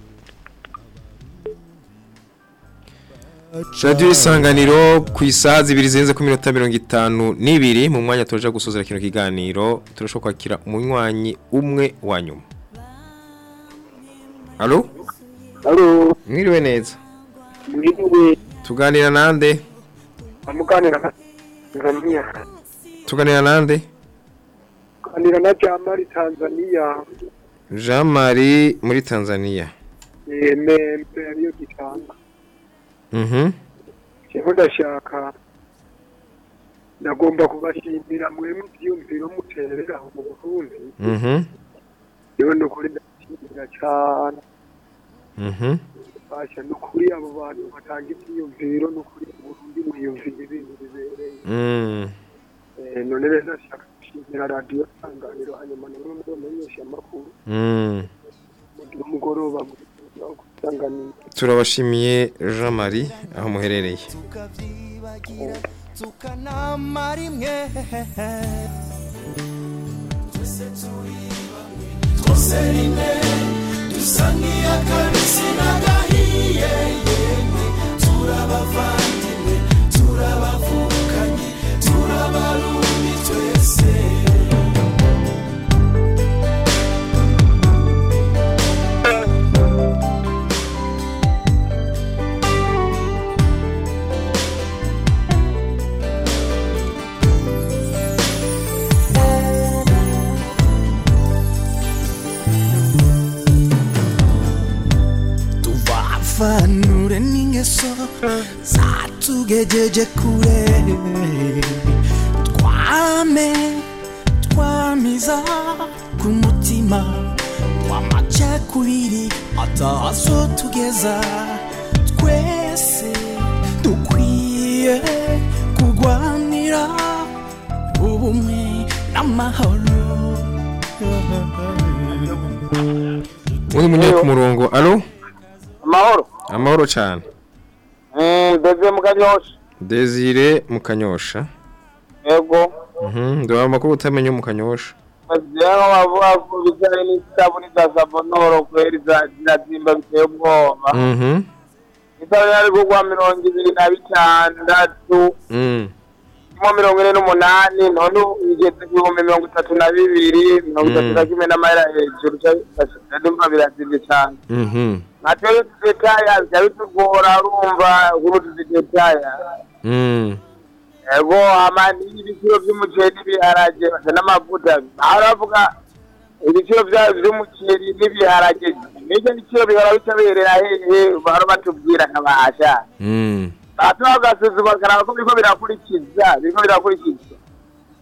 Radio isanganiro ku isaha zibiri zirenze ku minota mirongo itanu n'ibiri mu mwanya turaja gusozera kino kiganiro turashobora kwakira umunywanyi umwe wa nyuma. Allo? Allo? Mwiriwe neza. Mwiriwe. Tuganira nande? amuganira na Tanzania Tuganira nande? kuganira na Jamali Tanzania Jean Marie muri Tanzania. eh membe ariyo gitanga Mhm. Jewe ndashaka ndagomba kubashimira mwe muvyumviro muterera aho mu Burundi Mhm. yewe nukuri ndashimira cyane Mhm. basha nukuri abo bantu batanga ivyiyumviro nukuri mu Burundi mwiyumvira ibintu bibereye Mm. Eh, none rero ndashaka gushimira radiyo sanganiro hanyuma namwe mumenyesha amakuru Mm. mugira umugoroba mwiza wo gusanganira Turabashimiye Jean Marie aho muherereye. tukanamara imwe twese turi bamwe twose rimwe dusa nk'iy'akabisi n'agahiye yemwe turabavandimwe turabavukanye turabarundi twese tuvafanure n'ingeso zatugejeje kure twame twamiza ku mutima w'amacakubiri atazo tugeza twese dukwiye kurwanira ubumwe n'amahoro Muri munye ku murongo. Allo? amahoro Amahoro cyane. Mm, Desire Mukanyosha Desire Mukanyosha. yego Mhm. Ndo amakuru utamenya mu Kanyosha. Bazira bavuga ko bijyanye n'isabuni za sabonoro kweri za zirazimba biteye ubwoba Mhm. isabuni yari kugwa mirongo ibiri na bitandatu Mm. mo mirongo ine n'umunani none ubu igeze ku bihumbi mirongo itatu na bibiri mirongo itatu na kimwe n'amahera hejuru ndumva birazimvye cane Mhm. natwe tudetaya bica bitugora urumva kuri tudetaya Mm. ego ama n'ibiciro vy'umuceri n'ibiharage basa n'amavuta aho bavuga ibiciro vya- vy'umuceri n'ibiharage n'ivyo biciro bihora bica biherera hehe bahora batubwira nkabasha Mm. batuba bagasuzuma bakaraba ko biriko birakurikiza biriko birakurikiza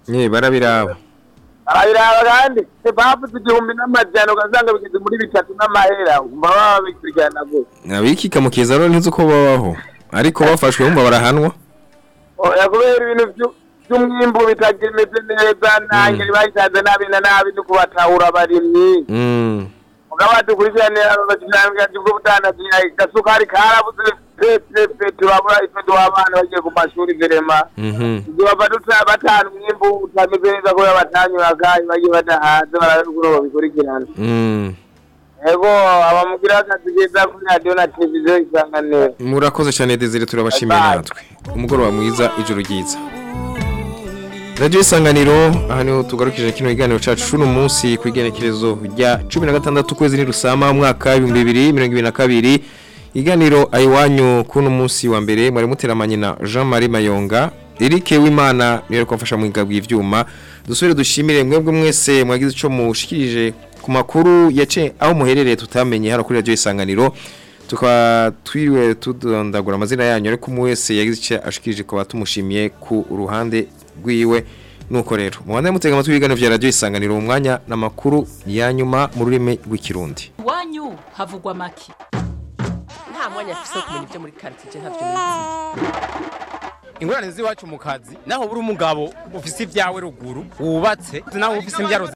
Eh barabiraba. arabiraba kandi bavuze igihumbi n'amajana ugasanga bigeze muri bitatu n'amahera umva baba bikurikirana gose Abikika mu kiza rero ntuzi uko babaho. Ariko bafashwe bumva barahanwa. oya kubera ibintu vyu- vy'umwimbu bitakimeze neza nangeri bayitanze nabi na nabi no kubatahura abarimyi Mm. mugabo dukurikiranira abakiranganji bw'ubudandaji gasukari karabuze pepepe turabura ife duha abana bagiye ku mashuri verema Mhm. bava duta batanu umwimbu utameze neza kubera batanyuraga bagiye badahaze barabikuro babikurikirana Mm. ego abamugira akazi keza kuri radiyo na televiziyo isanganiro Murakoze cyane Desire turabashimiye natwe. Umugoroba mwiza ijoro ryiza. Radio Isanganiro aha niho tugarukije kino kiganiro cacu cuno munsi ku igenekerezo rya 16 kwezi ni rusama umwaka 2022 iganiro ayiwanyu kuno munsi wa mbere mwari muteramanye na Jean-Marie Mayonga Eric Wimana niwe ariko afasha mu igabwi ivyuma dusubire dushimire mwebwe mwese mwagize ico mushikirije ku makuru yace aho muherereye tutamenye hano kuri Radio Isanganiro tukaba twiriwe tudondagura amazina yanyu ariko umwe wese yagize icyo ashikirije ko batumushimiye ku ruhande rwiwe nuko rero mubande mutega amatwi ibiganiro vya radio isanganiro mu mwanya n'amakuru ya nyuma mu rurimi rw'ikirundi iwanyu havugwa make nta mwanya afise wo kumenya ibyo muri karitsiye ntavyo nizi ingorane z'iwacu mu kazi naho buri umugabo ufise ibyawe ruguru wubatse naho ufise imbyaro